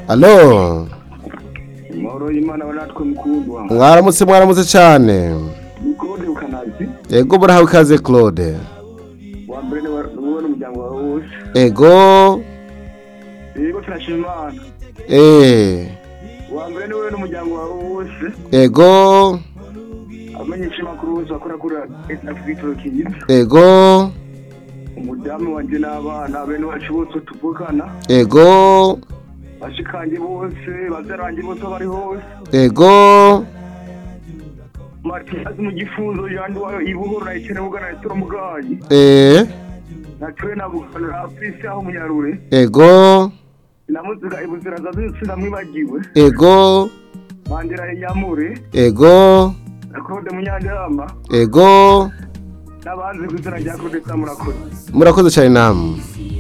alo amahoro y'imana baratwe mukundwa mwaramutse mwaramutse cyane ni claude bukanazi ego murahawe ikaze claude wa mbere ni wowe n'umuryango wawe wose ego yego turashima imana eee wa mbere ni wowe n'umuryango wawe wose ego amenyesha amakuru bose bakora kuri afurika kiyiza ego umudamu wanjye n'abana bene wacu bose tuvukana ego bashikange bose bazarange bose bari hose ego matiyazi mu gifunzo yandi wayo ibuhoro na ikene bugana ya turamugayi eee natuwe na bugana na afisi aho munyarure ego namuziga ibuzira zazutse namwibagiwe ego bandera inyamure ego na claude munyandirama ego n'abanzi ku izina rya claude samurakoze murakoze cyane namwe